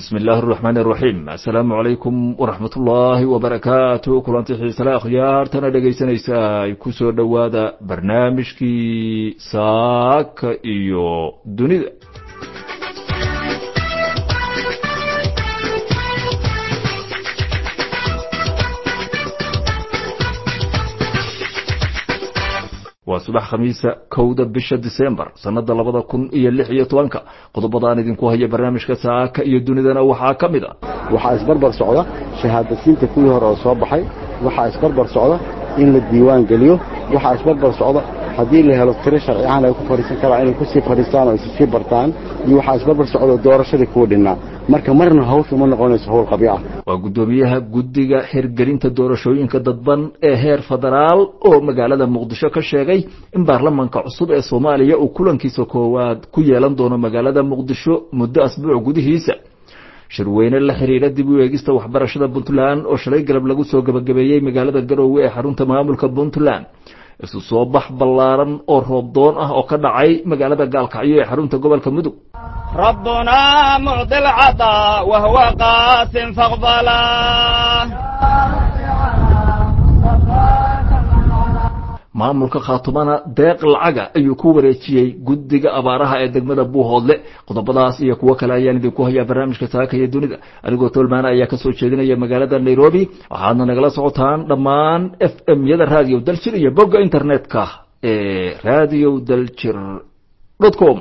bismi illaahi araxmaani araxiim assalaamu calaykum waraxmat ullaahi wabarakaatu kulanti xiisale akhyaartana dhegaysanaysa ay ku soo dhowaada barnaamijkii saaka iyo dunida waa subax khamiisa kowda bisha disembar sanada labada kun iyo lix iyo tobanka qodobadaan idinku haya barnaamijka saaka iyo dunidana waxaa ka mid a waxaa isbarbar socda shahaadasiinta kuwii hore oo soo baxay waxaa isbarbar socda in la diiwaan geliyo waxaa isbarbar socda haddii la helo tiro sharci ahaan ay ku fadhiisan karaan inay kusii fadhiistaan oo isi sii bartaan iyo waxaa isbarbar socda doorashadii kuwa dhinnaa marka marna hawsha uma noqonayso hawl qabyo ah waa guddoomiyaha guddiga hirgelinta doorashooyinka dadban ee heer federaal oo magaalada muqdisho ka sheegay in baarlamanka cusub ee soomaaliya uu kulankiisa koowaad ku yeelan doono magaalada muqdisho muddo asbuuc gudihiisa shirweyne la xiriira dib u eegista waxbarashada puntland oo shalay galab lagu soo gabagabeeyey magaalada garoowe ee xarunta maamulka puntland isu soo bax ballaaran oo roobdoon ah oo ka dhacay magaalada gaalkacyo ee xarunta gobolka mudug ربنا معطي العطاء وهو قاس فاقبلا maamulka khaatumana deeq lacaga ayuu ku wareejiyey guddiga abaaraha ee degmada buuhoodle qodobadaas iyo kuwo kale ayaan idinku hayaa barnaamijka saaka iyo dunida anigoo tolmaana ayaa kasoo jeedinaya magaalada nairobi waxaadna nagala socotaan dhammaan f m yada radio daljir iyo bogga internetka ee radio daljir com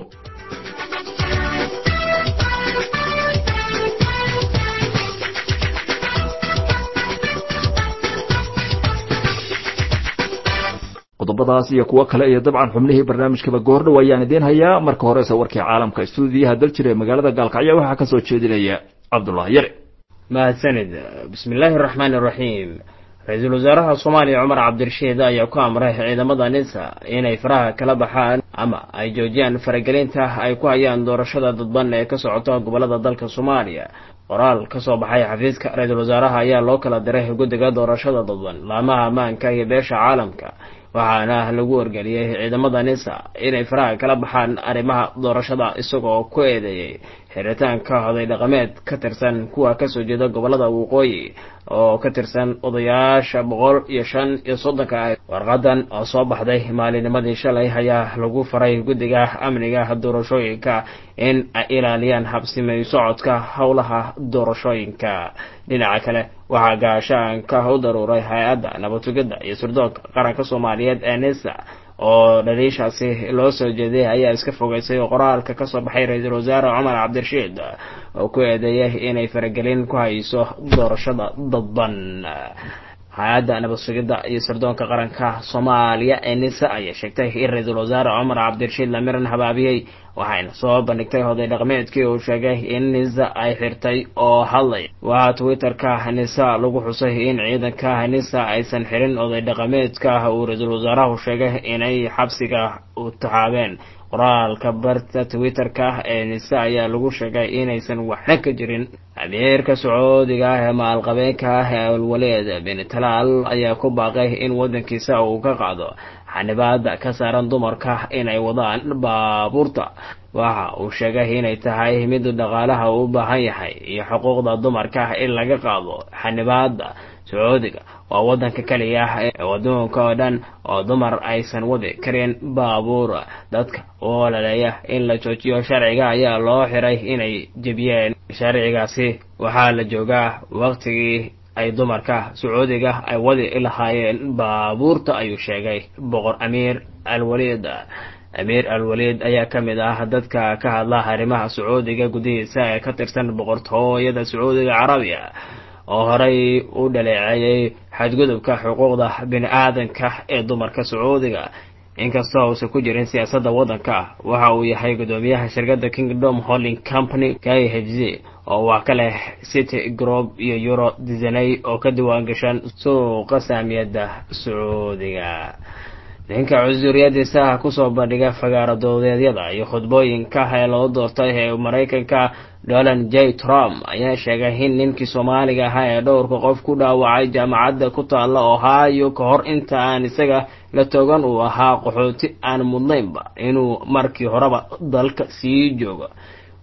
qodobadaas iyo kuwo kale iyo dabcan xubnihii barnaamijkaba goordhow ayaan idiin hayaa marka horese warkii caalamka stuudiyaha daljir ee magaalada gaalkacyo waxaa ka soo jeedinaya cabdullahi yare mahadsanid bismi illaahi araxmaani araxiim ra-iisul wasaaraha soomaaliya cumar cabdirashiid ayaa ku amray ciidamada nisa inay faraha kala baxaan ama ay joojiyaan faragelinta ay ku hayaan doorashada dadban ee ka socota gobolada dalka soomaaliya qoraal ka soo baxay xafiiska ra-iisul wasaaraha ayaa loo kala diray guddiga doorashada dadban laamaha ammaanka iyo beesha caalamka waxaana lagu wargeliyey ciidamada nisa inay faraha kala baxaan arrimaha doorashada isagoo ku eedeeyey xiritaanka oday dhaqameed ka tirsan kuwa kasoo jeeda gobolada waqooyi oo ka tirsan odayaasha boqol iyo shan iyo soddonka ah warqadan oo soo baxday maalinimadii shalay ayaa lagu faray guddiga amniga doorashooyinka in ay ilaaliyaan habsimay socodka howlaha doorashooyinka dhinaca kale waxaa gaashaanka u daruuray hay-adda nabatugada iyo sirdoonka qaranka soomaaliyeed ee nisa oo dhaliishaasi loo soo jeeday ayaa iska fogeysay qoraalka kasoo baxay ra-iisul wasaare cumar cabdirashiid oo ku eedeeyay inay faragelin ku hayso doorashada dadban hay-adda nabad sugidda iyo sirdoonka qaranka soomaaliya ee nisa ayaa sheegtay in ra-iisul wasaare cumar cabdirashiid lamiran habaabiyey waxayna soo bandhigtay oday dhaqmeedkii uu sheegay in nisa ay xirtay oo hadlay waxaa twitter-ka nisa lagu xusay in ciidanka nisa aysan xirin oday dhaqameedka uu ra-iisul wasaarahu sheegay inay xabsiga u taxaabeen qoraalka barta twitter-ka ee nise ayaa lagu sheegay inaysan waxna ka jirin amiirka sacuudiga ah ee maalqabeenka ah ee alwaleed bin talaal ayaa ku baaqay in waddankiisa uu ka qaado xanibaada ka saaran dumarka inay wadaan baabuurta waxa uu sheegay inay tahay mid dhaqaalaha u baahan yahay iyo xuquuqda dumarka in laga qaado xanibaada sacuudiga waa waddanka keliya ah ee adduunka oo dhan oo dumar aysan wadi karin baabuur dadka u olaleeya in la joojiyo sharciga ayaa loo xiray inay jebiyeen sharcigaasi waxaa la joogaa waqtigii ay dumarka sacuudiga ay wadi lahaayeen baabuurta ayuu sheegay boqor amiir alwaliid amiir alwaliid ayaa ka mid ah dadka ka hadla arrimaha sacuudiga gudihiisa ee ka tirsan boqortooyada sacuudiga carabiya oo horey u dhaleeceeyey xadgudubka xuquuqda bini aadanka ee dumarka sacuudiga inkastoo uusan ku jirin siyaasadda waddanka waxa uu yahay guddoomiyaha shirkadda kingdom holding company k h z oo wax ka leh city group iyo euro disaney oo ka diwaan gashan suuqa saamiyadda sacuudiga ninka cusuriyadiisa kusoo bandhiga fagaaro dowdeedyada iyo khudbooyinka ee loo doortay ee maraykanka donald j trump ayaa sheegay in ninkii soomaaliga ahaa ee dhowrka qof ku dhaawacay jaamacadda ku taalla ohio ka hor inta aan isaga la togan uu ahaa qaxooti aan mudnaynba inuu markii horeba dalka sii joogo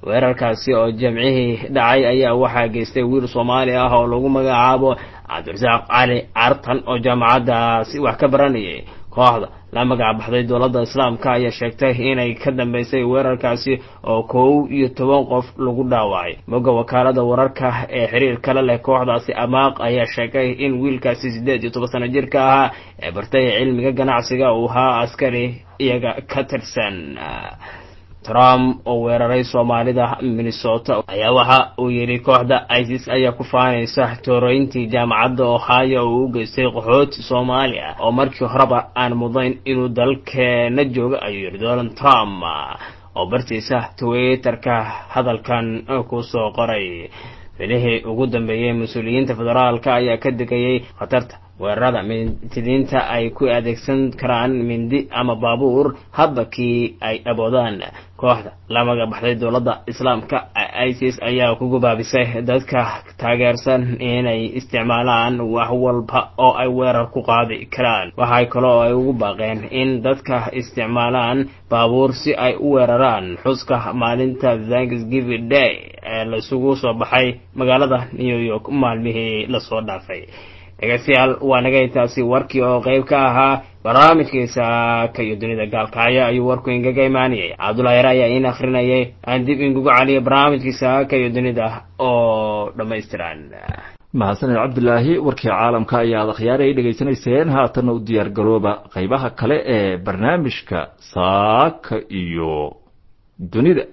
weerarkaasi oo jamcihii dhacay ayaa waxaa geystay wiil soomaali ah oo lagu magacaabo cabdirasaaq cali cartan oo jaamacaddaasi wax ka baranayay kooxda la magac baxday dowladda islaamka ayaa sheegtay inay ka dambeysay weerarkaasi oo kow iyo toban qof lagu dhaawacay moga wakaalada wararka ee xiriir kale leh kooxdaasi amaaq ayaa sheegay in wiilkaasi siddeed iyo toban sano jirka ahaa ee bartay cilmiga ganacsiga uu ahaa askari iyaga ka tirsan trump oo weeraray soomaalida minnesota ayaa waxa uu yidhi kooxda isis ayaa ku faanaysa tooroyntii jaamacadda ohio uu u geystay qaxooti soomaali ah oo markii horeba aan mudayn inuu dalkeena joogo ayuu yidhi donald trump oo bartiisa twitterka hadalkan kusoo qoray filihii ugu dambeeyey mas-uuliyiinta federaalka ayaa ka digayay khatarta weerarada mintidiinta ay ku adeegsan karaan mindi ama baabuur hadba kii ay aboodaan kooxda la magac baxday dowladda islaamka isis ayaa ku gubaabisay dadka taageersan inay isticmaalaan wax walba oo ay weerar ku qaadi karaan waxay kaloo ay ugu baaqeen in dadka isticmaalaan baabuur si ay u weeraraan xuska maalinta thanksgiving day ee laisugu soo baxay magaalada new york maalmihii lasoo dhaafay dhegeystayaal waa naga intaasi warkii oo qeyb ka ahaa barnaamijkiisa ka iyo dunida gaalkacyo ayuu warku ingaga imaanayay cabdullahi yar ayaa iin akrinayay aan dib ingugu caliyay barnaamijkiisa ka iyo dunida oo dhammaystiran mahadsaned cabdilaahi warkii caalamka ayaad akhyaari ay dhegaysanayseen haatanna u diyaar garooba qaybaha kale ee barnaamijka saaka iyo dunida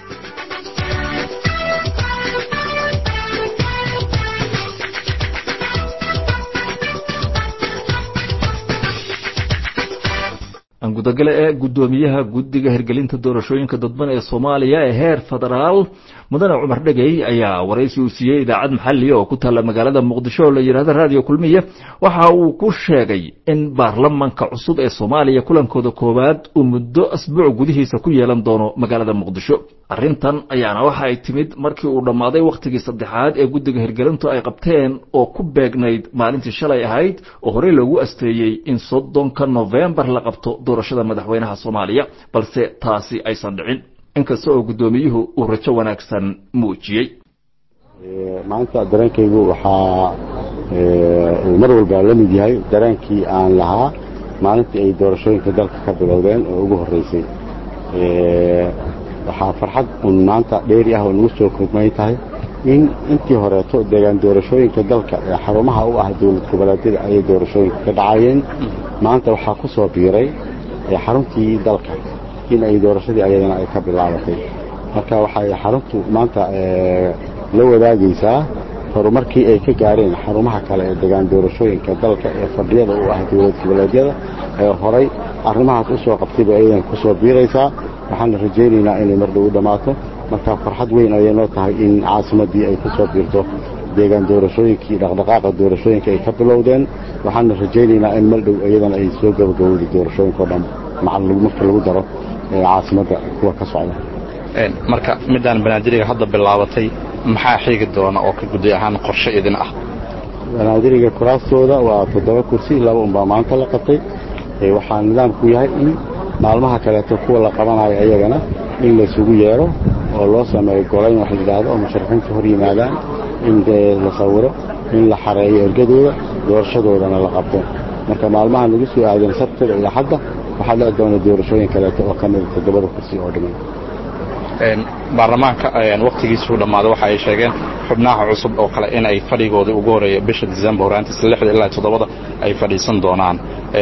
gudagale ee guddoomiyaha guddiga hirgelinta doorashooyinka dadban ee soomaaliya ee heer federaal mudane cumar dhegey ayaa waraysi uu siiyey idaacad maxaliya oo ku taalla magaalada muqdisho oo la yidhahdo raadiyo kulmiya waxa uu ku sheegay in baarlamanka cusub ee soomaaliya kulankooda koowaad uu muddo asbuuc gudihiisa ku yeelan doono magaalada muqdisho arrintan ayaana waxa ay timid markii uu dhammaaday wakhtigii saddexaad ee guddiga hirgelintu ay qabteen oo ku beegnayd maalintii shalay ahayd oo horey loogu asteeyey in soddonka nofembar la qabto doorashada madaxweynaha soomaaliya balse taasi aysan dhicin inkasta oo guddoomiyuhu uu rajo wanaagsan muujiyey maanta dareenkaygu waxaa uu mar walba la mid yahay dareenkii aan lahaa maalintii ay doorashooyinka dalka ka bilowdeen oo ugu horreysay waxaa farxad un maanta dheeri ah oo nagu soo kordmay tahay in intii horeeto deegaan doorashooyinka dalka ee xarumaha u ah dowlad goboleedyada ayay doorashooyinka ka dhacayeen maanta waxaa ku soo biiray xaruntii dalka in ay doorashadii ayadana ay ka bilaabatay marka waxay xaruntu maanta la wadaagaysaa horumarkii ay ka gaareen xarumaha kale ee degaan doorashooyinka dalka ee fadhiyada u ah dowlad goboleedyada ee horay arrimahaas u soo qabtayba ayadan ku soo biiraysaa waxaana rajaynaynaa inay mar dhow u dhammaato marka farxad weyn ayay noo tahay in caasimaddii ay ku soo biirto deegaan doorashooyinkii dhaqdhaqaaqa doorashooyinka ay ka bilowdeen waxaana rajaynaynaa in mar dhow iyadana ay soo gabagabowda doorashooyinka o dhan marka lagu daro caasimadda kuwa ka socda marka midaan banaadiriga hadda bilaabatay maxaa xiigi doona oo ka guddi ahaan qorshe idin ah banaadiriga kuraastooda waa toddoba kursi laba unbaa maanta la qabtay waxaa nidaamku yahay in maalmaha kaleeto kuwa la qabanayo ayagana in laysugu yeero oo loo sameeyo golayn wax layidhaahdo oo musharaxiinta hor yimaadaan in la sawiro in la xareeyo ergadooda doorashadoodana la qabto marka maalmaha lagu soo aadan sabtida iyo xadda waxaa dhici doona doorashooyin kaleeto oo ka mida toddobada kursi oo dhiman baarlamaanka wakhtigiisuu dhammaaday waxa ay sheegeen xubnaha cusub oo kale in ay fadhigoodii ugu horreeya bisha disembar horaantiisa lixda ilaa toddobada ay fadhiisan doonaan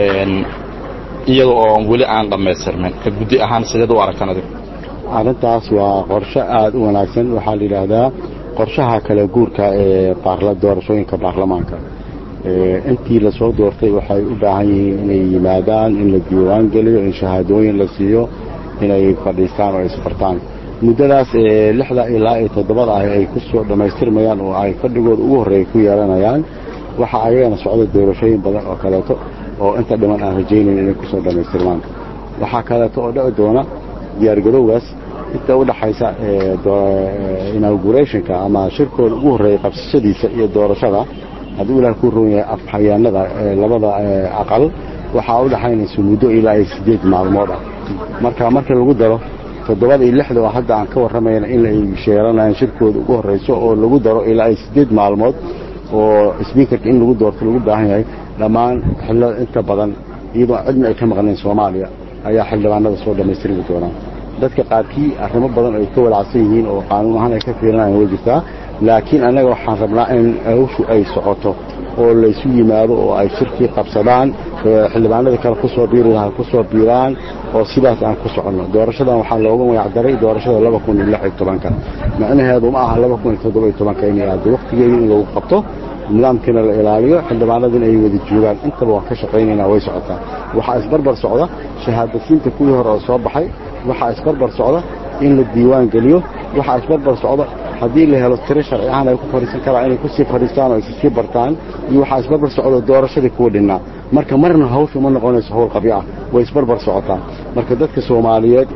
iyada oo weli aan dhammaystirmin ka guddi ahaan sideed u aragtaan adigu arrintaas waa qorshe aada u wanaagsan waxaa la yidhaahdaa qorshaha kala guurka ee doorashooyinka baarlamaanka intii lasoo doortay waxay u baahan yihiin inay yimaadaan in la diiwaan geliyo in shahaadooyin la siiyo inay fadhiistaan oo isbartaan muddadaas lixda ilaa iyo toddobada ah ay ku soo dhammaystirmayaan oo ay fadhigooda ugu horreeya ku yeelanayaan waxaa ayagana socda doorashooyin badan oo kaleeto oo inta dhiman aan rajaynayn inay ku soo dhammaystirmaan waxaa kaleeto oo dhici doona diyaargarowgaas inta u dhaxaysa inaugurationka ama shirkooda ugu horreeya qabsashadiisa iyo doorashada hadduu ilaah ku roon yahay afhayaanada labada aqal waxaa u dhaxaynaysa muddo ilaa iyo siddeed maalmood ah marka markii lagu daro toddobada iyo lixda oo hadda aan ka warramayna in ay sheeranayaan shirkooda ugu horreyso oo lagu daro ilaa ay siddeed maalmood oo sbiikarka in lagu doorto lagu baahan yahay dhammaan xillada inta badan iyadoo cidna ay ka maqnayn soomaaliya ayaa xildhibaanada soo dhammaystirmi doonaa dadka qaarkii arrimo badan ay ka walacsan yihiin oo qaanuun ahaan ay ka fiirinayaan way jirtaa laakiin annaga waxaan rabnaa in hawshu ay socoto oo laysu yimaado oo ay shirkii qabsadaan xildhibaanada kale ku soo biiri lahaa ku soo biiraan oo sidaas aan ku soconno doorashadan waxaa looga magacdaray doorashada laba kun iyo lix iyo tobanka macnaheedu ma aha laba kun iyo toddoba iyo tobanka inay aado wakhtigeeda in lagu qabto nidaamkiina la ilaaliyo xildhibaanadina ay wada joogaan intaba waan ka shaqaynaynaa way socotaa waxaa isbarbar socda shahaadasiinta kuwii hore oo soo baxay waxaa isbarbar socda in la diiwaan geliyo waxaa isbarbar socda haddii la helo tiro sharci ahaan ay ku fadhiisan karaan inay kusii fadhiistaan oo ay sii bartaan iyo waxaa isbarbar socda doorashadii kuwa dhinnaa marka marna hawshu ma noqonayso hawl qabyo ah way isbarbar socotaa marka dadka soomaaliyeed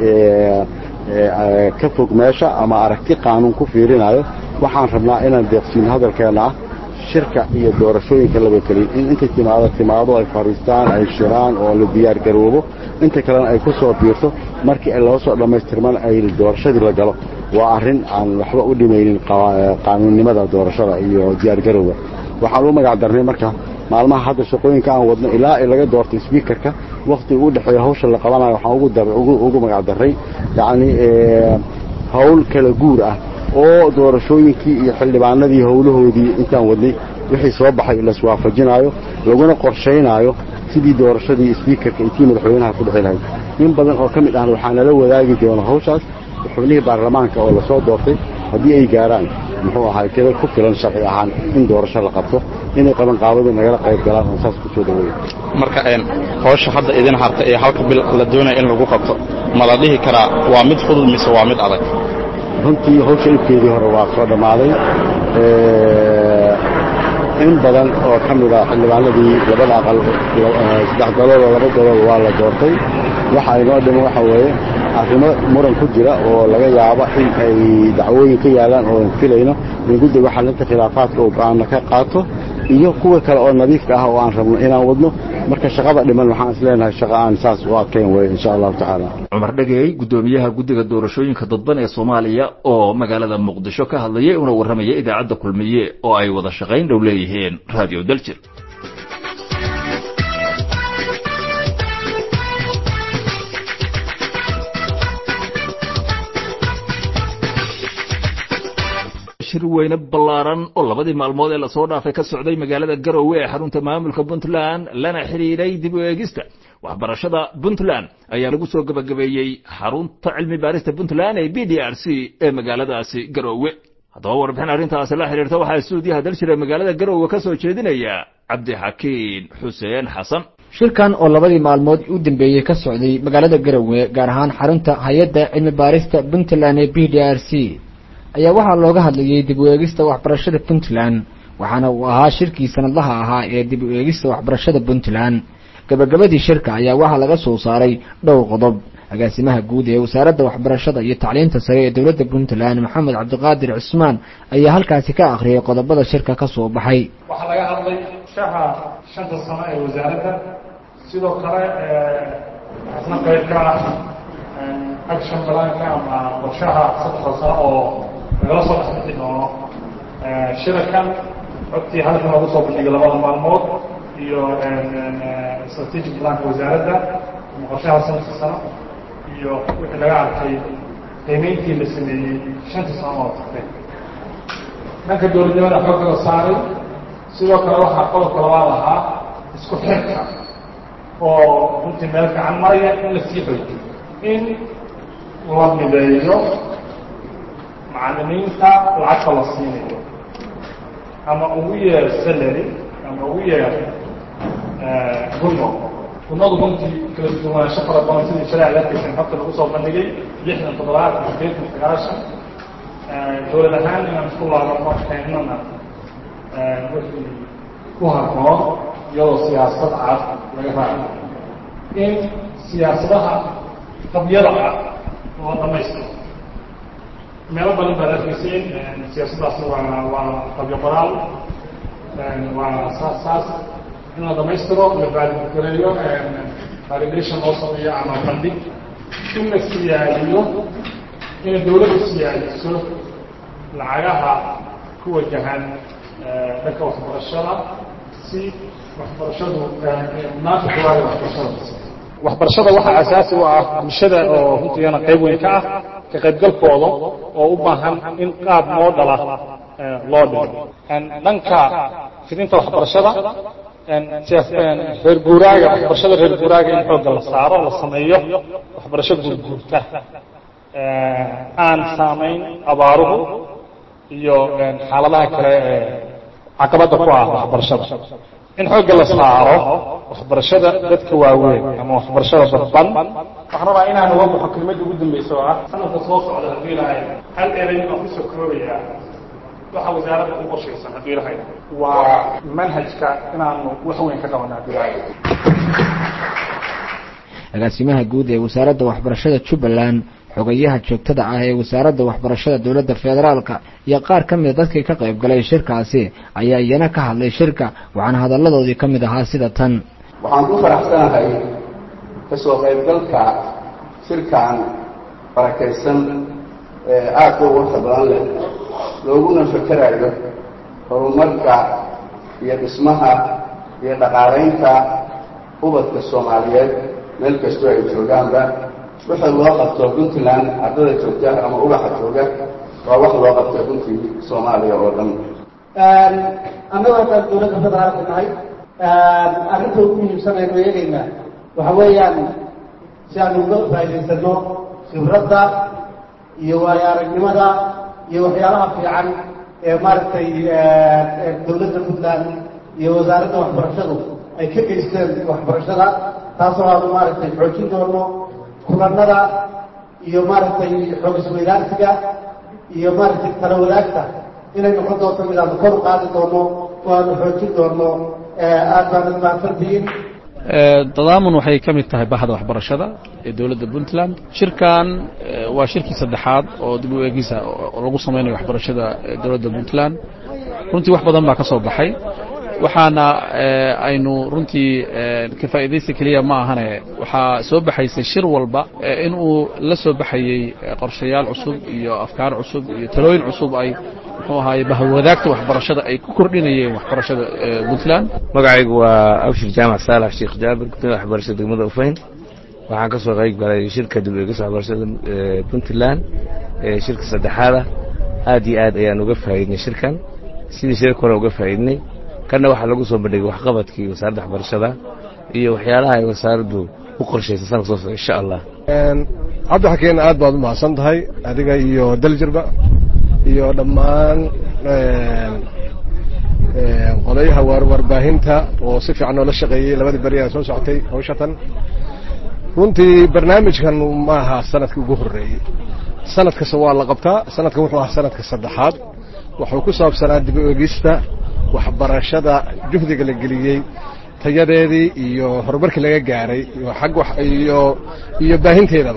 ee ka fog meesha ama aragti qaanuun ku fiirinayo waxaan rabnaa inaan deeqsiino hadalkeenna ah shirka iyo doorashooyinka laba keliya in inta timaado timaado ay fadhiistaan ay shiraan oo la diyaar garoobo inta kalena ay ku soo biirto markii ay loo soo dhammaystirman ay doorashadii la galo waa arrin aan waxba u dhimaynin qaanuunnimada doorashada iyo diyaargarowga waxaan u magac darnay marka maalmaha hadda shaqooyinka aan wadno ilaa ay laga doorto sbiikarka wakhtiga u dhexeeya hawsha la qabanayo waxaan ugu magac darray yacni hawl kala guur ah oo doorashooyinkii iyo xildhibaanadii howlahoodii intaan wadnay wixii soo baxay laswaafajinaayo laguna qorshaynaayo sidii doorashadii sbiikarka iyo tii madaxweynaha ku dhexi lahayd in badan oo ka mid ahna waxaa nala wadaagi doona hawshaas xubnihii baarlamaanka oo lasoo doortay haddii ay gaaraan muxuu ahay tiro ku filan sharci ahaan in doorasho la qabto inay qabanqaabadu nagala qayb galaan oo saas kusoo dhaweeya marka howsha hadda idin harta ee halka bil la doonaya in lagu qabto ma la dhihi karaa waa mid fudud mise waa mid adag runtii hawsha ilkeedii hore waa soo dhammaaday in badan oo ka mid ah xildhibaanadii labada aqal saddex galood oo laba galood waa la doortay waxa inoo dhimo waxa weeye arrimo muran ku jira oo laga yaabo in ay dacwooyin ka yaalaan oo filayno in guddiga xalinta khilaafaadka oo go-aanna ka qaato iyo kuwa kale oo nadiifka ah oo aan rabno inaan wadno marka shaqada dhiman waxaan isleenahay shaqa aan saas u adkayn weye insha allahu tacaala cumar dhegey guddoomiyaha guddiga doorashooyinka dadban ee soomaaliya oo magaalada muqdisho ka hadlayay una warramaya idaacadda kulmiye oo ay wada shaqayn dhow leeyihiin radio daljir shir weyne ballaaran oo labadii maalmood ee lasoo dhaafay ka socday magaalada garowe ee xarunta maamulka puntland lana xidhiidhay dib u eegista waxbarashada puntland ayaa lagu soo gebagabeeyey xarunta cilmi baarista puntland ee b d r c ee magaaladaasi garowe haddaba warbixin arrintaasi la xidhiirta waxaa stuudiyaha daljira magaalada garowe ka soo jeedinaya cabdixakiin xuseen xasan shirkan oo labadii maalmood u dambeeyey ka socday magaalada garowe gaar ahaan xarunta hay-adda cilmi baarista puntland ee b d r c ayaa waxaa looga hadlayey dib u eegista waxbarashada puntland waxaana uu ahaa shirkii sanadlaha ahaa ee dib u eegista waxbarashada puntland gabagabadii shirka ayaa waxaa laga soo saaray dhowr qodob agaasimaha guud ee wasaaradda waxbarashada iyo tacliinta sare ee dowladda puntland maxamed cabdiqaadir cusmaan ayaa halkaasi ka akhriyay qodobada shirka ka soo baxay waxaa laga hadlay shaha shanta sano ee wasaaradda sidoo kale asna qayb ka ah action balaanka ama qorshaha saddexda sano oo lagala soo dhexbixi doono shirakan codtii halkan loogu soo bandhigay labada maalmood iyo strategic planka wasaaradda ama qorshaha sanadka sano iyo wixii laga arkay qiimeyntii la sameeyey shanta sano oo tagtay dhanka dowladnimada xoogga la saaray sidoo kale waxaa qodobka labaad ahaa isku xirka oo runtii meel fiican maraya in la sii xoojiyo in la mideeyo macalimiinta lacagta la siinayo ama ugu yeer salary ama ugu yeer gunno gunnadu runtii kala duwanaansho fara badan sidii shalay arkaysan habta lagu soo bandhigay lixdan toddobaatan sideetan sagaashan dowlad ahaan inaan isku laabano keennana wixii ku harmoon iyadoo siyaasad cad laga raaco in siyaasadaha qabyada ah loo dhamaystiro meelo badan baad arkayseen siyaasaddaasna waa waa qabyo qoraal waa saas saas in la dhamaystiro la valigareeyo validation loo sameeyo ama bandhig in la siyaadiyo inay dawladdu siyaadiso lacagaha ku wajahan dhanka waxbarashada si waxbarashadu maanta kuwaada waxbarashada waxbarashada waxaa asaasi u ah bulshada oo runtiigana qayb weyn ka ah ka qaybgalkooda oo u baahan in qaab moodala loo dhigo dhanka fidinta waxbarashada reer guuraaga waxbarashada reer guuraaga in xoogga la saaro la sameeyo waxbarasho guurguurta aan saamayn abaaruhu iyo xaaladaha kale ee caqabadda ku ah waxbarashada in xoogga la saaro waxbarashada dadka waaweyn ama waxbarashada dadban waxaan rabaa inaan uga baxo kelmadda ugu dambaysa oo ah sanadka soo socda haddii ilahay hal erey baan kusoo koobayaa waxa wasaaradda u qorshaysan haddii ilahay waa manhajka inaanu wax weyn ka qabana haddii ilahay agaasimaha guud ee wasaaradda waxbarashada jubbaland xogayaha joogtada ah ee wasaaradda waxbarashada dowladda federaalka iyo qaar ka mida dadkii ka qayb galay shirkaasi ayaa iyana ka hadlay shirka waxaana hadalladoodii ka mid ahaa sida tan waxaan ku faraxsanahay kasoo qaybgalka shirkan barakaysan ee aadka u warka badan leh looguna fakerayo horumarka iyo dhismaha iyo dhaqaalaynta ubadka soomaaliyeed meel kastoo ay joogaanba wixii loo qabto puntland ardada joogta ama ubaxa jooga waa wax loo qabto runtii soomaaliya oo dhan annagoo dhan dowladda federaalka nahay arrinta ugu muhiimsan aynu eegaynaa waxa weeyaan si aanu uga faa'idaysano khibradda iyo waayo aragnimada iyo waxyaalaha fiican ee maaragtay dowladda puntland iyo wasaaradda waxbarashadu ay ka geysteen waxbarashada taasoo aanu maaragtay xoojin doono kulanada iyo maaragtay xoog isweydaarsiga iyo maaragtay tala wadaagta inay noqon doonto mid aanu kor u qaadi doono oo aanu xoojin doono aad baanad mahadsantihiin tadaamun waxay ka mid tahay bahda waxbarashada ee dowladda puntland shirkan waa shirkii saddexaad oo dib u eegisa lagu samaynayo waxbarashada dowladda puntland runtii wax badan baa ka soo baxay waxaana aynu runtii ka faa'iidaysta keliya ma ahane waxaa soo baxaysay shir walba in uu la soo baxayey qorshayaal cusub iyo afkaar cusub iyo talooyin cusub ay muxuu ahaaye bahwadaagta waxbarashada ay ku kordhinayeen waxbarashada puntland magacaygu waa abshir jaamac saalax sheekh jaabir gudoomiya waxbarashada degmada ufayn waxaan ka soo qayb galay shirka dib u eegista waxbarashada puntland ee shirka saddexaada aad iyo aad ayaan uga faa'iidnay shirkan sidii shirka hore uga faa'iidnay kanna waxaa lagu soo bandhigay waxqabadkii wasaaradda waxbarashada iyo waxyaalaha ay wasaaraddu u qorshaysa sanadka soo socda insha allah cabdixakeen aad baad u mahadsan tahay adiga iyo daljirba iyo dhammaan qodayaha warbaahinta oo si fiican noola shaqeeyey labadii beri aan soo socotay hawshatan runtii barnaamijkan ma aha sanadkii ugu horreeyey sanad kasta waa la qabtaa sanadkan wuxuu ahaa sanadka saddexaad wuxuu ku saabsanaa dib u egista waxbarashada juhdiga la geliyey tayadeedii iyo horumarkii laga gaaray ag iyo iyo baahinteedaba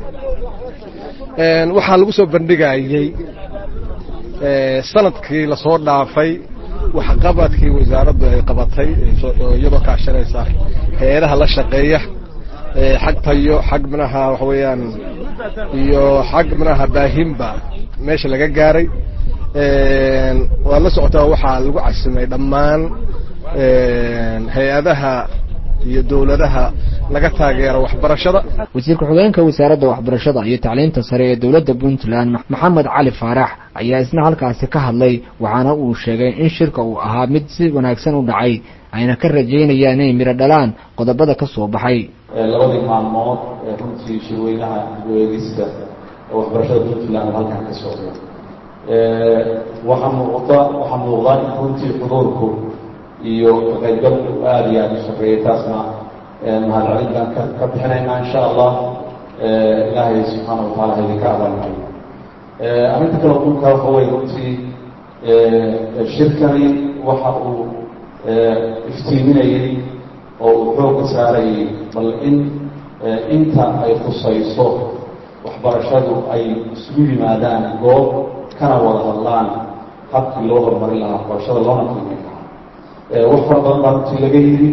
waxaa lagu soo bandhigayey sanadkii lasoo dhaafay waxqabadkii wasaaraddu ay qabatay iyadoo kaashanaysa hay-adaha la shaqeeya xag tayo xag minaha waxa weeyaan iyo xag minaha baahinba meesha laga gaaray waad la socotaa waxaa lagu casimay dhammaan hay-adaha iyo dowladaha laga taageero waxbarashada wasiir ku-xigeenka wasaaradda waxbarashada iyo tacliinta sare ee dowladda puntland maxamed cali faarax ayaa isna halkaasi ka hadlay waxaana uu sheegay in shirka uu ahaa mid si wanaagsan u dhacay ayna ka rajaynayaan inay midho dhalaan qodobada ka soo baxay labadii maalmood ee runtii shirweynaha dib-u-eegista waxbarashada puntland halkan ka socda waxaa muuqda waxaa muuqda in runtii xuduurku iyo kaqaybgalku aada iyo aada u shaqeeyay taasna mahadcelin baan ka ka bixinaynaa insha allah ilaahay subxaana watacaala ha idinka abaalmariyo arrinta kale dhulka waxa weye runtii shirkani waxa uu iftiiminayey oo uu xoogga saarayay bal in inta ay khusayso waxbarashadu ay isugu yimaadaan goob kana wada hadlaan habkii loo horumarin lahaa waxbarashada loona qiimeyn lahaa wax fara badan baa runtii laga yidhi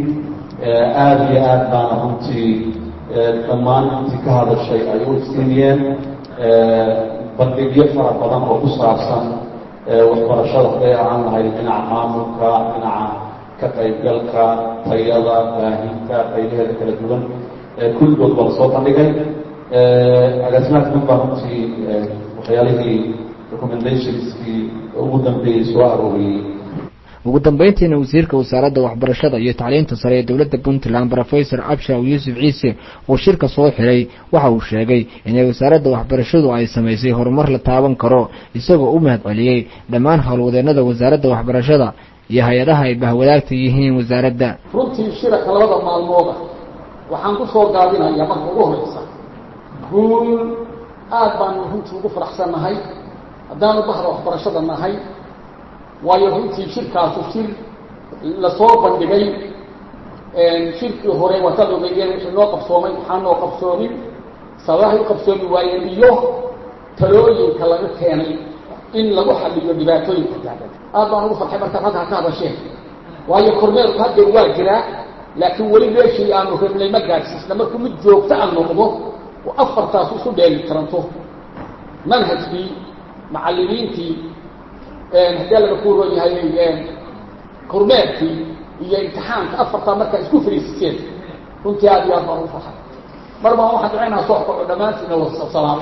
aada iyo aad baana runtii dhammaan intii ka hadashay ay u iftiimiyeen bandhigyo fara badan oo ku saabsan waxbarashada haday ahaan lahayd dhinaca maamulka dhinaca ka qaybgalka tayada baahinta qaybaheeda kala duwan kulligood baa lasoo bandhigay agaasimaha guud baa runtii waxyaalihii recommendationskii ugu dambeeyey soo arooriyey ugu dambeyntiina wasiirka wasaaradda waxbarashada iyo tacliinta sare ee dowladda puntland rofesor abshaw yuusuf ciise oo shirka soo xiray waxa uu sheegay inay wasaaradda waxbarashadu ay samaysay horumar la taaban karo isagoo u mahad celiyey dhammaan howlwadeenada wasaaradda waxbarashada iyo hay-adaha ay bahwadaagta yihiin wasaaradda runtii shiraka labada maalmooda waxaan ku soo gaabinayaa marka ugu horeysa guul aad baanu runtii ugu faraxsannahay haddaanu bahda waxbarashada nahay waayo runtii shirkaasu shir lasoo bandhigay shirkii hore waataad ogeeyeen wixii noo qabsoomay maxaa noo qabsoomin sababahay u qabsoomi waayeen iyo talooyinka laga keenay in lagu xaliyo dhibaatooyinka taagan aad baan ugu farxay markaad halkaa ka hadasheen waayo kormeerku haddeer waa jiraa laakiin weli meeshii aanu rabnay ma gaadhsiisna markuu mid joogto a noqdo oo afartaas isu dheeli tiranto manhajkii macallimiintii haddii laga ku roon yahay kormeerkii iyo imtixaanka afartaa markaa isku fariisiseen runtii aad iyo aad baan ugu farxay mar baan waxaan ducaynaa soo kaco dhammaantiina wada salaamo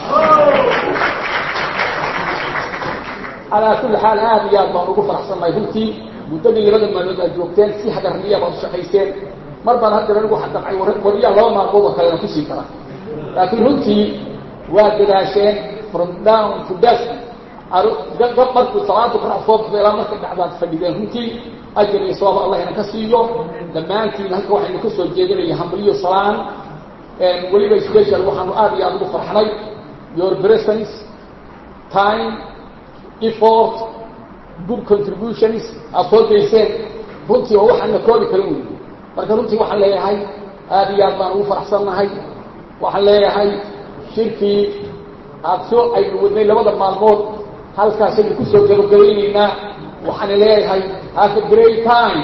calaa kulli xaal aad iyo aad baan ugu faraxsannahay runtii muddadii labada maalmood aad joogteen si hagarniya baad u shaqayseen mar baan haddana anigu xadaqay wariyaa laba maalmood oo kalena kusii kara laakiin runtii waa dadaasheen from down to dusk markuu salaada qurac soo baxda ilaa marka dhacdaad fadhideen runtii ajar iyo sawaab allah ina ka siiyo dhammaantiin halka waxaynu ka soo jeedinaya hambalyo salaan weliba special waxaanu aad iyo aad ugu farxnay your presence time effort good contributions aad soo dayseen runtii oo waxaan la koobi karin wey marka runtii waxaan leeyahay aad iyo aad baan ugu faraxsannahay waxaan leeyahay shirkii aad soo aynu wadnay labada maalmood halkaasaynu kusoo gabagabaynaynaa waxaan leeyahay have a great time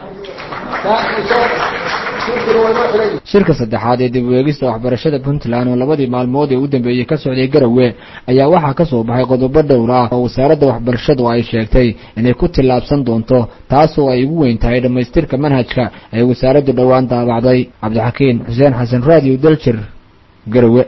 shirka saddexaad ee dib u eegista waxbarashada puntland oo labadii maalmood ee u dambeeyey ka socday garowe ayaa waxaa ka soo baxay qodobo dhowr ah oo wasaaradda waxbarashadu ay sheegtay inay ku tillaabsan doonto taasoo ay ugu weyn tahay dhammaystirka manhajka ay wasaaraddu dhowaan daabacday cabdixakiin xuseen xasan raadiyo daljir garowe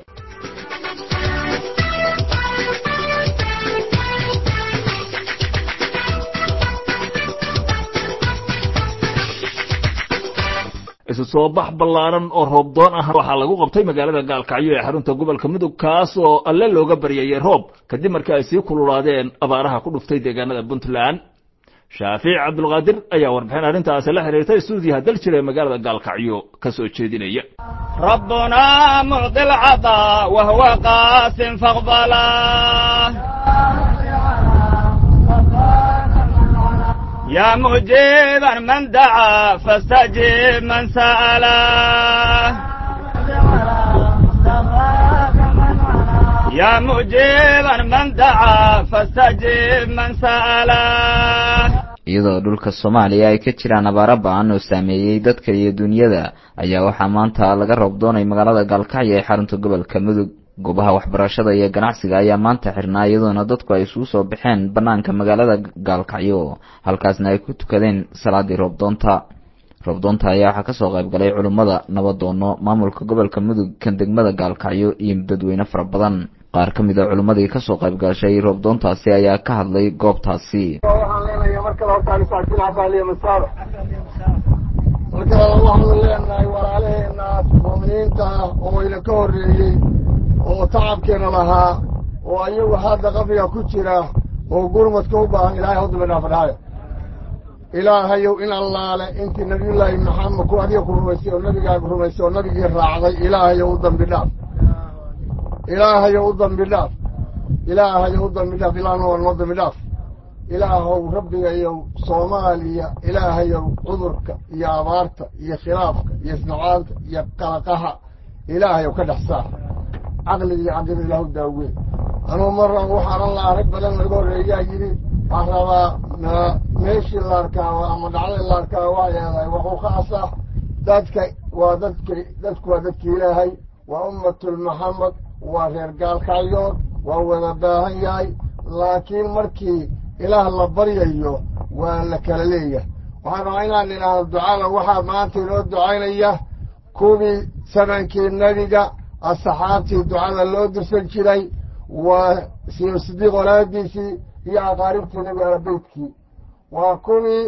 isu soo bax ballaaran oo roobdoon ah waxaa lagu qabtay magaalada gaalkacyo ee xarunta gobolka mudug kaas oo alle looga baryayay roob kadib markii ay sii kululaadeen abaaraha ku dhuftay deegaanada puntland shaafiic cabdulqaadir ayaa warbixin arrintaasi la xiriirtay stuudiyaha daljir ee magaalada gaalkacyo ka soo jeedinaya ربنا معطي العطاء وهو قاس فاقبله يا مجيبا من دعا فاستجب من سأله يا مجيبا من دعا فاستجب من سأله iyadoo dhulka soomaaliya ay ka jiraan abaaro ba-an oo saameeyey dadka iyo dunyada ayaa waxaa maanta laga roob doonay magaalada gaalkacyo ee xarunta gobolka mudug goobaha waxbarashada iyo ganacsiga ayaa maanta xirnaa iyadoona dadku ay isugu soo baxeen bannaanka magaalada gaalkacyo halkaasna ay ku tukadeen salaadii roobdoonta roobdoonta ayaa waxaa kasoo qayb galay culummada nabadoono maamulka gobolka mudug kan degmada gaalkacyo iyo dadweyne fara badan qaar ka mid a culummadii kasoo qayb gashay roobdoontaasi ayaa ka hadlay goobtaasi marka waxaanu leenahay walaalaheenaas muuminiinta ah oo ina ka horreeyey oo tacabkeena lahaa oo ayagu hadda qabriga ku jira oo gurmadka u baahan ilaahay hawdaba dhaafadhaayo ilaahayow in allaale intii nabiyullaahi maxamed ku adiga ku rumaysay oo nabigaaga rumaysay oo nabigii raacday ilaahayow u dambi dhaaf ilaahayow u dambi dhaaf ilaahayow u dambi dhaaf ilaahna waa noo dambi dhaaf ilaahow rabbigayow soomaaliya ilaahayow cudurka iyo abaarta iyo khilaafka iyo isnacaanta iyo qalaqaha ilaahayow ka dhex saar caqliga iyo caqida ilaahu daaween anuu marran waxaanan la arag badan laga horreeyaa yidhi waxaan rabaa meeshii la arkaaba ama dhacdii la arkaaba waa leedahay waxuu khaas ah dadka waa dadki dadku waa dadki ilaahay waa ummatul maxamed waa reer gaalkacyood waa wada baahan yahay laakiin markii ilaah la baryayo waa la kala leeyahay waxaan rabaa inaan idhaahdo ducada waxaa maanta inoo ducaynaya kuwii samankii nebiga asxaabtii ducada loo dirsan jiray waa siyo sidiiq walaadiisii iyo aqaaribtii nebi alabeydkii waa kuwii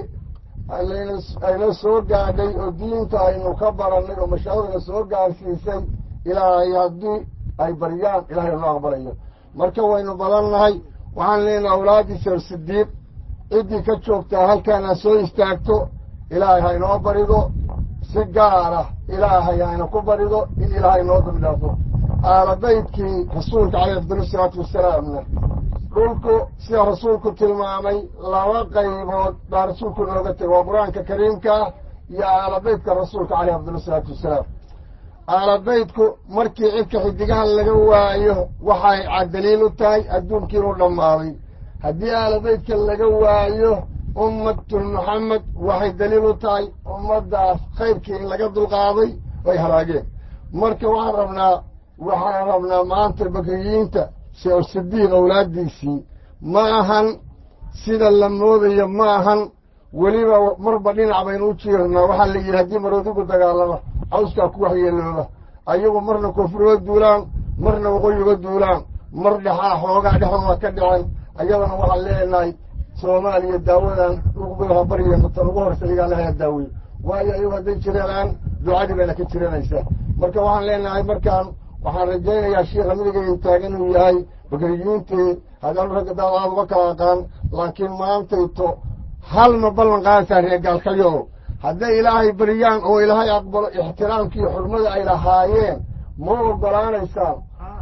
ayna soo gaadhay oo diinta aynu ka barannay oo mashaahidna soo gaarsiisay ilaahay haddii ay baryaan ilahay noo aqbalayo marka waynu badannahay waxaan leenahay awlaadiisa sidiiq ciddii ka joogtaa halkaan ha soo istaagto ilaahay ha inoo barido si gaara ilaahay hayna ku barido in ilaahay noo dambidhaafo aalabaydkii rasuulka caleyh afdal salaatu wasalaamna dhulku sida rasuulku tilmaamay laba qaybood baa rasuulku nooga tegay waa qur-aanka kariimka ah iyo aalabaydka rasuulka caleyh afdal salaatu wasalaam aalabaydku markii cidka xidigaha laga waayo waxay caddaliil u tahay adduunkii inuu dhammaaday haddii aalabaydka laga waayo ummatul muxamed waxay daliil u tahay ummaddaas khayrkii in laga dulqaaday ay halaageen marka waxaan rabnaa waxaan rabnaa maanta bakriyiinta sheekh sidiiq awlaaddiisii ma ahan sida la moodayo ma ahan weliba marba dhinac baynu u jiirnaa waxaa la yidhi haddii maroodigu dagaalama cawskaa ku waxyeelooba ayagu marna koonfurga duulaan marna waqooyiga duulaan mar dhexaa xoogaa dhexdooda ka dhicen ayadana waxaan leenahay soomaaliya daawadan uguha barya tan ugu horsa igaa lahaa daaweyo waayo ayagu hadday jireenaan ducadii bayna ka jiranaysaa marka waxaan leenahay markaan waxaan rajaynayaa sheikha midigay taagan inuu yahay bakriyiintii haddaan ragga daadaad uga kala aqaan laakiin maantayto halma ballan qaadataa reer gaalkalyo hadday ilaahay bariyaan oo ilaahay aqbalo ixtiraamkii xurmada ay lahaayeen ma ogolaanaysaan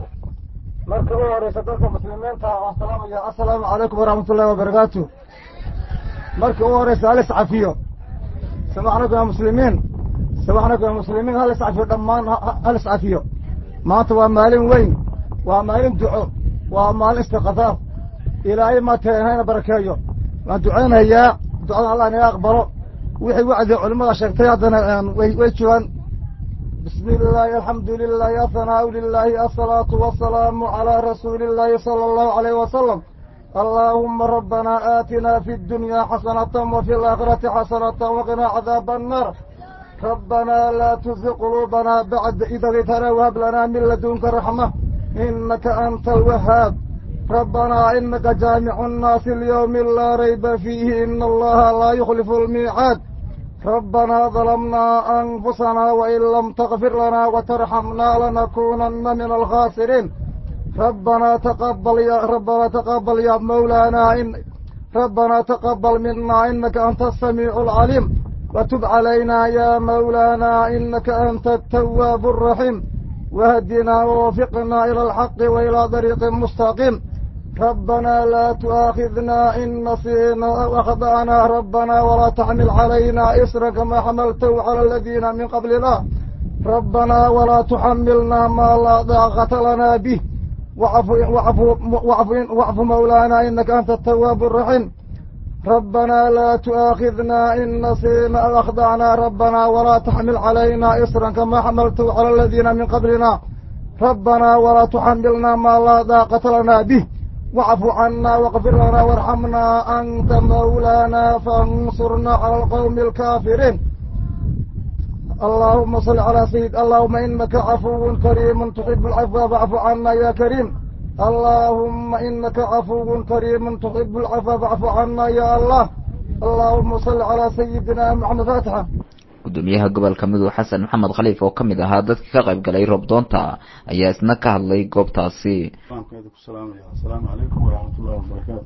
marka u horeysa dadka muslimiinta waan salaamaya assalaamu calaykum waraxmat ullahi wabarakaatu marka u horeysa hal iscafiyo samaxnakum ya muslimiin samaxnakum ya muslimiin hal iscafiyo dhammaan hal iscafiyo maanta waa maalin weyn waa maalin duco waa maalin istiqafaaf ilaahay maatee hayna barakeeyo waan ducaynayaa ducada allah inaga aqbalo wixii wacdi culimmada sheegtay haddana way way joogaan bismi illaahi alxamdu lilahi athanaau lilahi asalaatu wasalaamu calaa rasuuli illaahi sala allahu alayh wasalam allaahuma rabbanaa aatina fi ddunyaa xasanatan wa fi alaakhirati xasanatan waqinaa cadaaba annaar rabbanaa laa tuzi quluubanaa bacda id hadaytanaa wahab lanaa min ladunka raxma inaka anta alwahaab rabbanaa inaka jaamicu nnaasi lyowmi laa rayba fiihi ina allaha laa yukhlifu almiicaad rabbanaa dalamnaa anfusanaa wain lam takfir lanaa watarxamnaa lanakuunanna min alkhaasiriin rabbanaa taqabal ya rabbanaa taqabal ya mawlaanaa in rabbanaa taqabal minaa inaka anta asamiicu alcaliim watub calaynaa ya mawlaanaa inaka anta atawaabu alraxiim wahdinaa wawafiqnaa ila alxaqi wa ilaa dariiqin mustaqiim ربنا لا تؤاخذنا إن نسينا أو أخطأنا ربنا ولا تحمل علينا إسرا كما حملته على الذين من قبلنا ربنا ولا تحملنا ما لا طاقة لنا به واعف واعف واعف واعف مولانا إنك أنت التواب الرحيم ربنا لا تؤاخذنا إن نسينا أو أخطأنا ربنا ولا تحمل علينا إسرا كما حملته على الذين من قبلنا ربنا ولا تحملنا ما لا طاقة لنا به واعف عنا واغفر لنا وارحمنا أنت مولانا فانصرنا على القوم الكافرين اللهم صل على سيد اللهم إنك عفو كريم تحب العفو فاعف عنا يا كريم اللهم إنك عفو كريم تحب العفو فاعف عنا يا الله اللهم صل على سيدنا محمد فاتحة gudoomiyaha gobolka mudug xasan maxamed khaliif oo ka mid ahaa dadkii ka qayb galay roobdoonta ayaa isna ka hadlay goobtaasi asalaamu calaykum waraxmatullahi wabarakaatu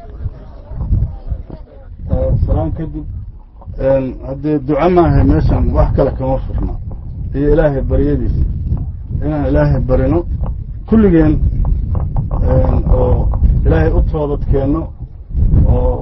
salaan kadib haddee duco maahay meeshan wax kale kama furna iyo ilaahay baryadiisa inaan ilaahay barino kulligeen oo ilaahay u toobad keenno oo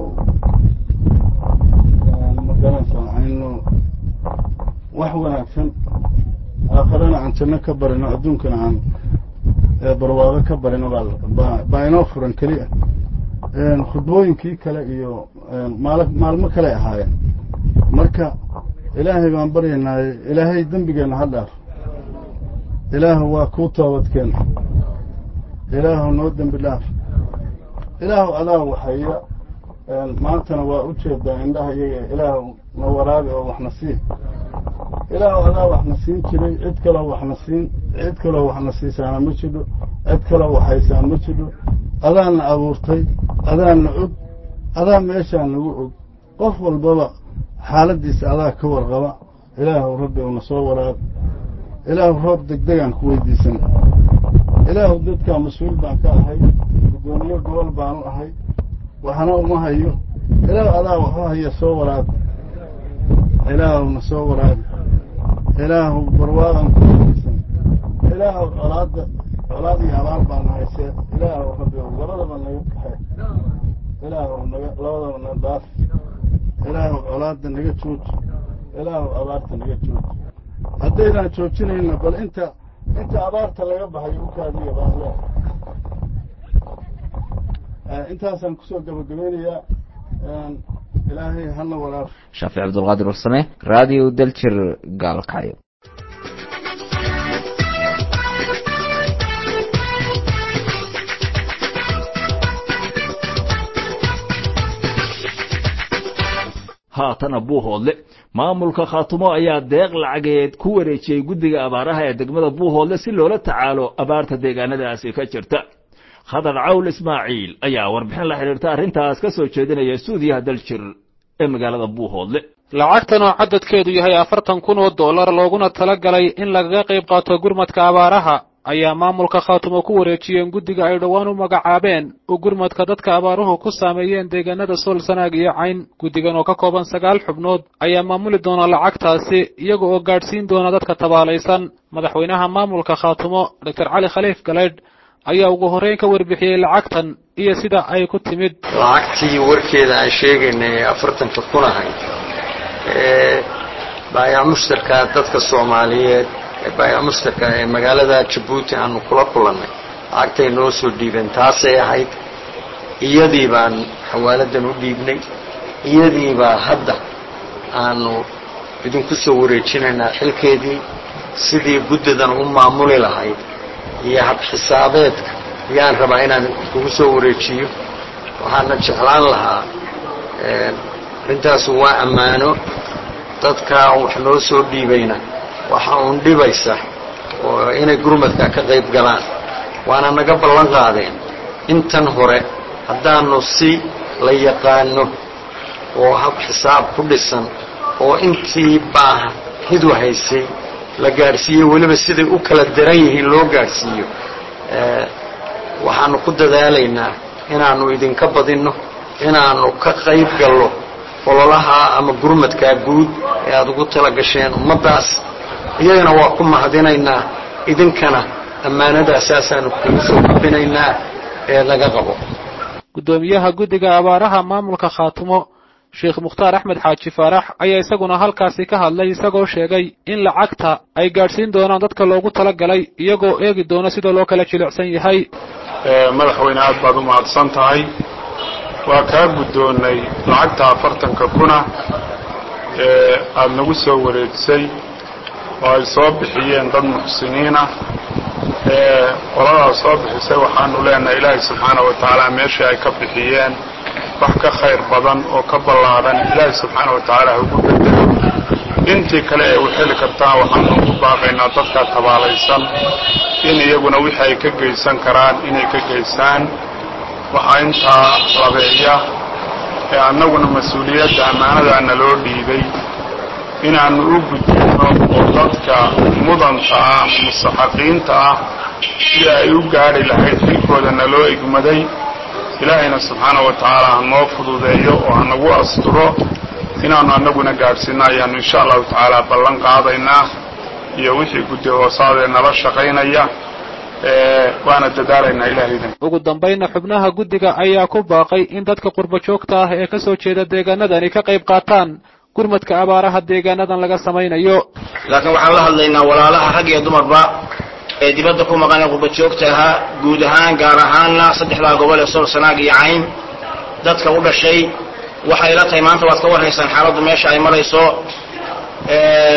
magaranaysa aynu wax wanaagsan aakharana aan janno ka barino adduunkana aan barwaaqo ka barino baa inoo furan keliya khudbooyinkii kale iyo maal maalmo kale ahaayeen marka ilaahay baan baryaynaaye ilaahay dembigeenna ha dhaaf ilaahu waa kuu toobadkeen ilaahu noo dembi dhaaf ilaahu adaa waxaya maantana waa u jeedaa indhaha iyaga ilaahu na waraabi oo waxna sii ilaahu adaa waxna siin jiray cid kaloo waxna siin cid kaloo waxna siisaana ma jidho cid kaloo waxhaysaa ma jidho adaana abuurtay adaana og adaa meeshaa nagu og qof walbaba xaaladdiisa adaa ka warqaba ilaahu rabbi una soo waraabi ilaahu roob degdegaan ku weydiisan ilaahu dadkaa mas-uul baan ka ahay guddoomiye gobol baanu ahay waxna uma hayo ilaahu adaa waxu haya soo waraabi ilaahuna soo waraabi ilaahu barwaaqan ku weydiisan ilaahu colaadda colaad iyo abaal baana haysee ilaahu rabbi labadaba naga kaxee ilaahu naga labadaba na dhaaf ilaahu colaadda naga jooji ilaahu abaarta naga jooji haddaynaan joojinayna bal inta inta abaarta laga baxayo u kaadiya baan leehay intaasaan kusoo gabagabeynayaa ilaahay hana walaal shaafic cabdulqaadir warsame radio daljir gaalkacyo haatana buuhoodle maamulka khaatumo ayaa deeq lacageed ku wareejiyey guddiga abaaraha ee degmada buuhoodle si loola tacaalo abaarta deegaanadaasi ka jirta khadar cawl ismaaciil ayaa warbixin la xidhiirta arrintaas ka soo jeedinaya suudiyaha daljir ee magaalada buuhoodle lacagtan oo cadadkeedu yahay afartan kun oo dollar looguna tala galay in lagaga qayb qaato gurmadka abaaraha ayaa maamulka khaatumo ku wareejiyeen guddiga ay dhowaan u magacaabeen oo gurmadka dadka abaaruhu ku saameeyeen deegaanada sool sanaag iyo cayn guddigan oo ka kooban sagaal xubnood ayaa maamuli doona lacagtaasi iyaga oo gaadhsiin doona dadka tabaalaysan madaxweynaha maamulka khaatumo doctor cali khaliif galeydh ayaa ugu horreyn ka warbixiyey lacagtan iyo sida ay ku timid lacagtii warkeeda aan sheegaynay ee afartanka kun ahayd ee baayac mushtarka dadka soomaaliyeed ee baayac mushtarka ee magaalada jabuuti aanu kula kulannay lacagtay noo soo dhiibeen taasay ahayd iyadii baan xawaaladan u dhiibnay iyadiibaa hadda aanu idinku soo wareejinaynaa xilkeedii sidii guddidan u maamuli lahayd iyo habxisaabeedka ayaan rabaa inaan kugu soo wareejiyo waxaana jeclaan lahaa arrintaasu waa ammaano dadkaa wax noo soo dhiibayna waxa uun dhibaysa oo inay gurmadka ka qayb galaan waana naga ballan qaadeen intan hore haddaanu si la yaqaano oo hab xisaab ku dhisan oo intii baa hidu haysay la gaadhsiiyo weliba siday u kala daran yihiin loo gaadhsiiyo waxaanu ku dadaalaynaa inaannu idinka badinno inaannu ka qayb gallo ololaha ama gurmadkaa guud ee aada ugu tala gasheen ummaddaas iyagana waa ku mahadinaynaa idinkana ammaanadaasasaanu kugu soo gudbinaynaa ee laga qabo guddoomiyaha guddiga abaaraha maamulka khaatumo sheekh mukhtaar axmed xaaji faarax ayaa isaguna halkaasi ka hadlay isagoo sheegay in lacagta ay gaadhsiin doonaan dadka loogu tala galay iyagoo eegi doona sida loo kala jilicsan yahay madaxweyne aad baad u mahadsan tahay waa kaa guddoonnay lacagta afartanka kuna ee aada nagu soo wareejisay oo ay soo bixiyeen dad muxsiniinah ee qoladaas soo bixisay waxaanu leenahay ilaahay subxaana wa tacaala meeshii ay ka bixiyeen wax ka khayr badan oo ka ballaadhan ilaahay subxaana wa tacaala ha ugu bedelo intii kale ee u xeli kartaan waxaanu ugu baaqaynaa dadka tabaalaysan in iyaguna wixii ay ka geysan karaan inay ka geysaan waxaa intaa labeeya ee annaguna mas-uuliyadda ammaanadaana loo dhiibay inaannu u gudbinno oo dadka mudanta ah mustaxaqiinta ah si ay u gaadhi lahayd xilkoodana loo egmaday ilaahayna subxaana wa tacaala ha noo fududeeyo oo ha nagu asturo inaannu annaguna gaadhsiinno ayaannu insha allahu tacaala ballan qaadaynaa iyo wixii guddi hoosaadee nala shaqaynaya waana dadaalaynaa ilaahaydan ugu dambaynna xubnaha guddiga ayaa ku baaqay in dadka qurbo joogta ah ee ka soo jeeda deegaanadani ka qayb qaataan gurmadka abaaraha deegaanadan laga samaynayo laakiin waxaan la hadlaynaa walaalaha rag iyo dumarba ee dibadda ku maqan ee qurbo joogta ahaa guud ahaan gaar ahaanna saddexdaa gobol ee sool sanaag iyo cayn dadka u dhashay waxay la tahay maanta waad ka warhaysaan xaaladdu meesha ay marayso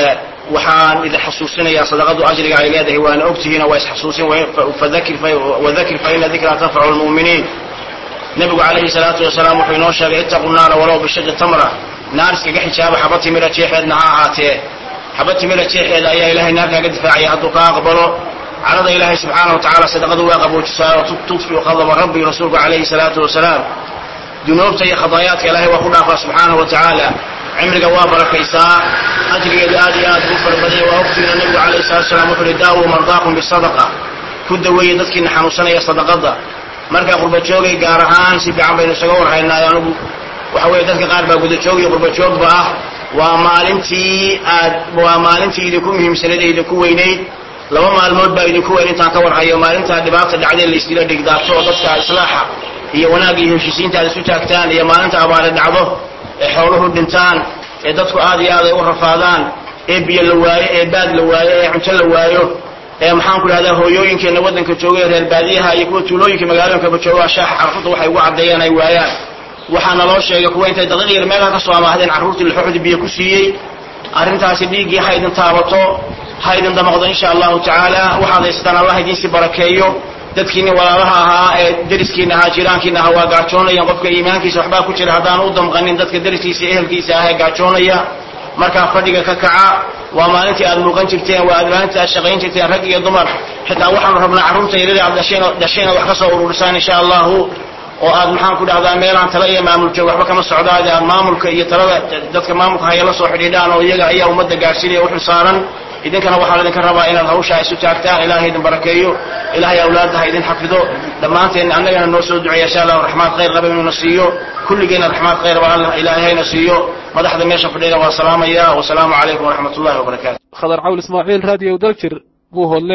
waxaan idin xasuusinayaa sadaqadu ajriga ay leedahay waana ogtihiin waa isxasuusin fadakir wadakir fa ina dikraa tanfacu lmu'miniin nebigu calayhi salaatu wasalaam wuxuu inoo sheegay ittaqu naara walow bishaji tamra naar iskaga xijaaba xaba timira jeexeedna ha ahaatee xaba timira jeexeeda ayaa ilahay naar kaaga difaacaya hadduu kaa aqbalo carada ilaahay subxaana wa tacala sadaqadu waa qaboojisaa oo tudfiu qadaba rabbi rasuulku calayhi salaatu wasalaam dunuubta iyo khadaayaadka ilaahay waa ku dhaafaa subxaana wa tacaala cimriga waa barakaysaa ajrigeedu aad iyo aad ugu farabadaya waa ogtiina nebigu calayhi salatu wasalaam wuxuu uhi daawuu mardaakum bisadaqa ku daweeye dadkiina xanuunsanaya sadaqada markaa qurbajoogay gaar ahaan si fiican baynu isaga warhaynaayo anigu waxa weeye dadka qaar baa gudajoog iyo qurbajoogba ah waa maalintii aad waa maalintii idinku muhiimsanayd ee idinku weynayd laba maalmood baa idinku weyn intaan ka warhayo maalintaa dhibaata dhacdee laysdila dhigdaabto oo dadka islaaxa iyo wanaagga iyo heshiisiinta aad isu taagtaan iyo maalinta abaare dhacdo ee xooluhu dhintaan ee dadku aad iyo aad ay u rafaadaan ee biyo la waayo ee baad la waayo ee cunto la waayo ee maxaan ku idhahdaa hooyooyinkeenna waddanka jooga ee reer baadiyaha iyo kuwa tuulooyinka magaalooyinkaba jooga shaaxa carruurta waxay ugu caddeeyaan ay waayaan waxaana loo sheegay kuwa intay daqiiq yar meelaha ka soo amaahdeen carruurtii laxooxdi biyo ku siiyey arrintaasi dhiiggii ha idin taabato ha idin damaqdo insha allahu tacaala waxaad haystaan allah idiinsi barakeeyo dadkiinni walaalaha ahaa ee deriskiina ahaa jiraankiina ahaa waa gaajoonayaan qofka iimaankiisa waxbaa ku jira haddaan u damqanin dadka deriskiisa ehelkiisa ah ee gaajoonaya markaa fadhiga ka kaca waa maalintii aad muuqan jirteen waa maalintii aad shaqayn jirteen rag iyo dumar xitaa waxaanu rabnaa carruurta yaryada aad dhasheen dhasheen wax ka soo ururisaan insha allahu oo aad maxaan ku dhahdaa meelaan tala iyo maamul joog waxba kama socdaade aad maamulka iyo talada dadka maamulka haya la soo xidhiidhaan oo iyaga ayaa ummadda gaadhsiinaya u xilsaaran idinkana waxaa laydinka rabaa inaad hawshaa isu taagtaan ilaahay idin barakeeyo ilaahay awlaadda ha idin xafido dhammaanteen annagana noo soo duceeya insha allahu raxmaad khayr qaba inuuna siiyo kulligeenna raxmaad khayr ba allah ilaahay hayna siiyo madaxda meesha fadhiyana waa salaamaya wasalaamu calaykum waraxmat ullahi wabarakaatu khadar cawl ismaaciil raadiyo daljir buu hodle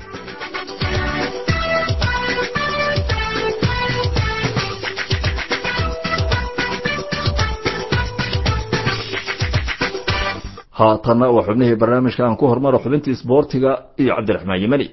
haatanna waa xubnihii barnaamijka aan ku hormaro xubintii isboortiga iyo cabdiraxmaan yimani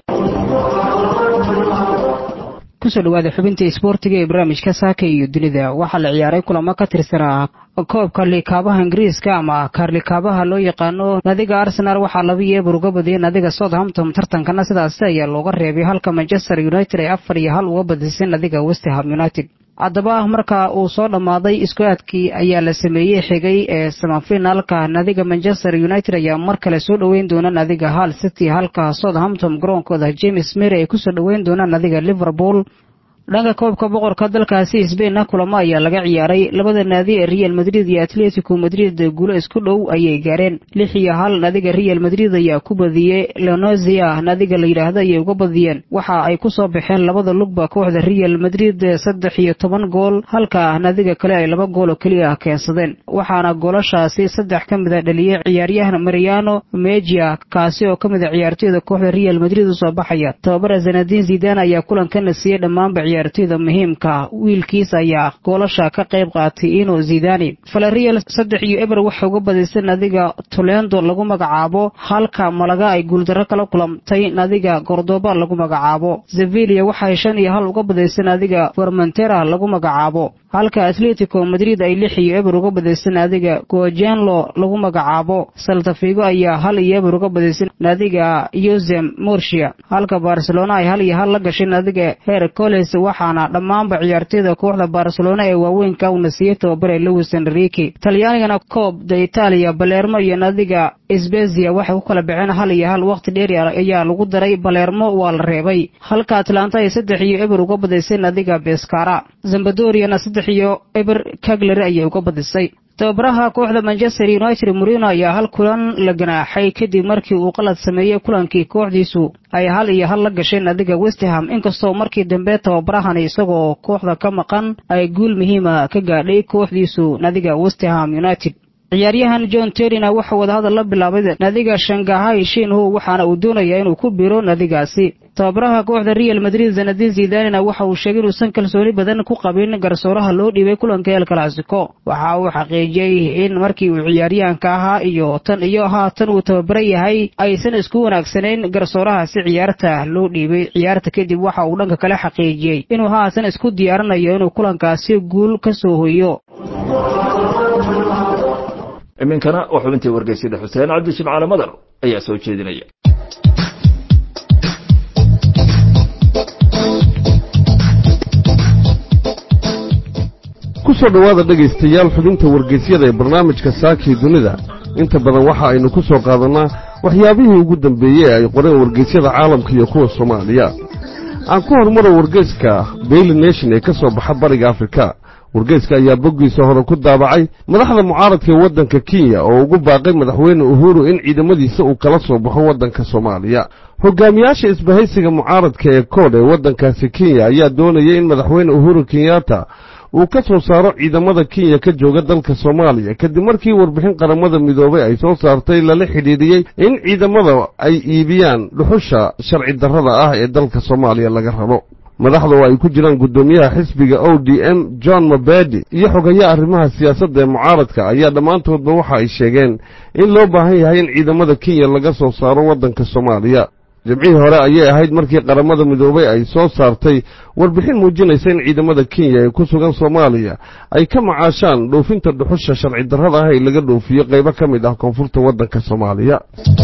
kusoo dhawaada xubinta isboortiga ee barnaamijka saaka iyo dunida waxaa la ciyaaray kulamo ka tirsanaa koobka liikaabaha ingiriiska ama kaarlikaabaha loo yaqaano nadiga arsenaal waxaa laba iyo eber uga badiyay nadiga southampton tartankana sidaasi ayaa looga reebay halka manchester united ay afar iyo hal uga badisay nadiga westham united haddaba marka uu soo dhammaaday isku-aadkii ayaa la sameeyey xigay ee samafinaalka nadiga manchester united ayaa mar kale soo dhoweyn doona nadiga hal city halka southampton garoonkooda james mary ay kusoo dhoweyn doonaan nadiga liverpool dhanka koobka boqorka dalkaasi sbainna kulamo ayaa laga ciyaaray labada naadi ee real madrid iyo atletico madrid guulo isku dhow ayay gaareen lix iyo hal nadiga real madrid ayaa ku badiyey lenozia nadiga la yidhaahdo ayay uga badiyeen waxa ay ku soo baxeen labada lugba kooxda real madrid saddex iyo toban gool halka nadiga kale ay laba gool oo keliya keensadeen waxaana goolashaasi saddex ka mid a dhaliyey ciyaaryahan mariano mejia kaasi oo ka mid a ciyaartoyda kooxda real madrid usoo baxaya tababara zanadin zidan ayaa kulankana siiyey dhammaanba ciyaartoyda muhiimka wiilkiis ayaa goolasha ka qayb qaatay ino zidani valerial saddex iyo eber waxay uga badisay nadiga tolendo lagu magacaabo halka malaga ay guuldarro kala kulantay nadiga gordoba lagu magacaabo sevilia waxay shan iyo hal uga badisay nadiga formentera lagu magacaabo halka atletico madrid ay lix iyo eber uga badisay naadiga gojenlo lagu magacaabo saltafigo ayaa hal iyo eber uga badisay naadiga yosem morsia halka barcelona ay hal iyo hal la gashay naadiga hercoles waxaana dhammaanba ciyaartoyda kooxda barcelona ee waaweynka uuna siiyey tababare lewis enrique talyaanigana koob da italia balermo iyo naadiga sbezia waxay ku kala baxeen hal iyo hal waqti dheer ayaa lagu daray balermo waa la reebay halka atlanta ay saddex iyo eber uga badisay naadiga beskara zambadoriana saddex iyo eber kagleri ayay uga badisay tababaraha kooxda manchester united murino ayaa hal kulan la ganaaxay kadib markii uu qalad sameeyey kulankii kooxdiisu ay hal iyo hal la gasheen nadiga westham inkastoo markii dambe tababarahani isagoo kooxda ka maqan ay guul muhiima ka gaadhay kooxdiisu nadiga westham united ciyaaryahan john terina wuxuu wadahadal la bilaabay nadiga shangahay shinho waxaana uu doonayaa inuu ku biro nadigaasi tababaraha kooxda real madrid zanadin zidanina waxa uu sheegay inuusan kalsooni badan ku qabin garsooraha loo dhiibay kulanka el clasico waxa uu xaqiijiyey in markii uu ciyaaryahanka ahaa iyo tan iyo haatan uu tababara yahay aysan isku wanaagsanayn garsoorahaasi ciyaarta loo dhiibay ciyaarta kadib waxa uu dhanka kale xaqiijiyey inuu haatan isku diyaarinayo inuu kulankaasi guul ka soo hoyo iminkana oo xubintii wargeysyada xuseen cabdi shimcaale madar ayaa soo jeedinaya ku soo dhowaada dhegaystayaal xubinta wargeysyada ee barnaamijka saakii dunida inta badan waxa aynu ku soo qaadannaa waxyaabihii ugu dambeeyey ee ay qoreen wargeysyada caalamka iyo kuwa soomaaliya aan ku hormaro wargeyska daily nation ee ka soo baxa bariga afrika wargeyska ayaa boggiisa hore ku daabacay madaxda mucaaradka ee waddanka kenya oo ugu baaqay madaxweyne uhuru in ciidamadiisa uu kala soo baxo waddanka soomaaliya hogaamiyaasha isbahaysiga mucaaradka ee koodh ee waddankaasi kenya ayaa doonaya in madaxweyne uhuru kenyatta uu ka soo saaro ciidamada kenya ka jooga dalka soomaaliya kadib markii warbixin qaramada midoobay ay soo saartay lala xidhiidhiyey in ciidamada ay iibiyaan dhuxusha sharci darrada ah ee dalka soomaaliya laga rabo madaxda oo ay ku jiraan guddoomiyaha xisbiga o d m john mabadi iyo xogayaha arrimaha siyaasadda ee mucaaradka ayaa dhammaantoodba waxa ay sheegeen in loo baahan yahay in ciidamada kenya laga soo saaro waddanka soomaaliya jimcihii hore ayay ahayd markii qaramada midoobay ay soo saartay warbixin muujinaysa in ciidamada kenya ee ku sugan soomaaliya ay ka macaashaan dhoofinta dhuxusha sharci darrada ah ee laga dhoofiyo qaybo ka mid ah koonfurta waddanka soomaaliya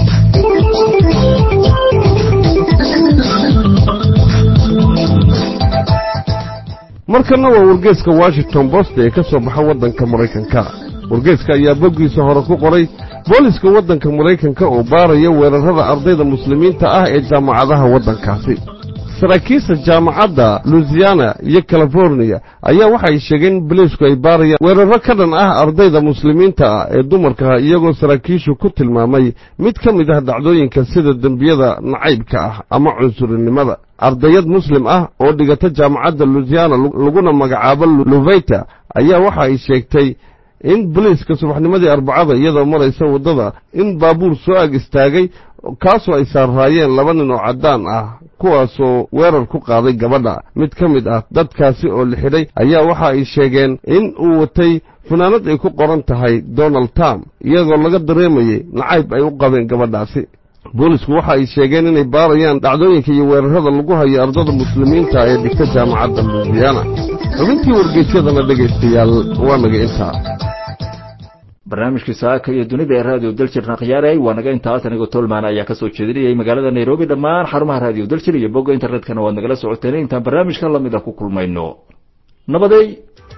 markanna waa wargeeska washington bost ee ka soo baxa waddanka maraykanka wargeeska ayaa boggiisa hore ku qoray booliska waddanka maraykanka oo baaraya weerarrada ardayda muslimiinta ah ee jaamacadaha waddankaasi saraakiisha jaamacadda luisiana iyo californiya ayaa waxay sheegeen in boliisku ay baarayaan weerarro ka dhan ah ardayda muslimiinta ah ee dumarkaah iyagoo saraakiishu ku tilmaamay mid ka mid ah dhacdooyinka sida dembiyada nacaybka ah ama cunsurinimada ardayad muslim ah oo dhigata jaamacadda luisiana laguna magacaabo luveyta ayaa waxa ay sheegtay in boliiska subaxnimadii arbacada iyadoo maraysa waddada in baabuur soo ag istaagay kaasoo ay saarraayeen laba nin oo caddaan ah kuwaasoo weerar ku qaaday gabadha mid ka mid ah dadkaasi oo la xidhay ayaa waxa ay sheegeen in uu watay funaanad ay ku qoran tahay donald trump iyagoo laga dareemayey nacayb ay u qabeen gabadhaasi boolisku waxa ay sheegeen inay baarayaan dhacdooyinka iyo weerarrada lagu hayo ardada muslimiinta ee dhigta jaamacadda luisiana xubintii wargeysyadana dhegaystayaal waa naga intaa barnaamijkii saaka iyo dunida ee raadiyo daljirna khiyaaray waa naga intaas anigoo tolman ayaa ka soo jeedinayay magaalada nairobi dhammaan xarumaha raadiyo daljir iyo bogga internetkana waad nagala socoteen intaan barnaamijkan lamida ku kulmayno nabaday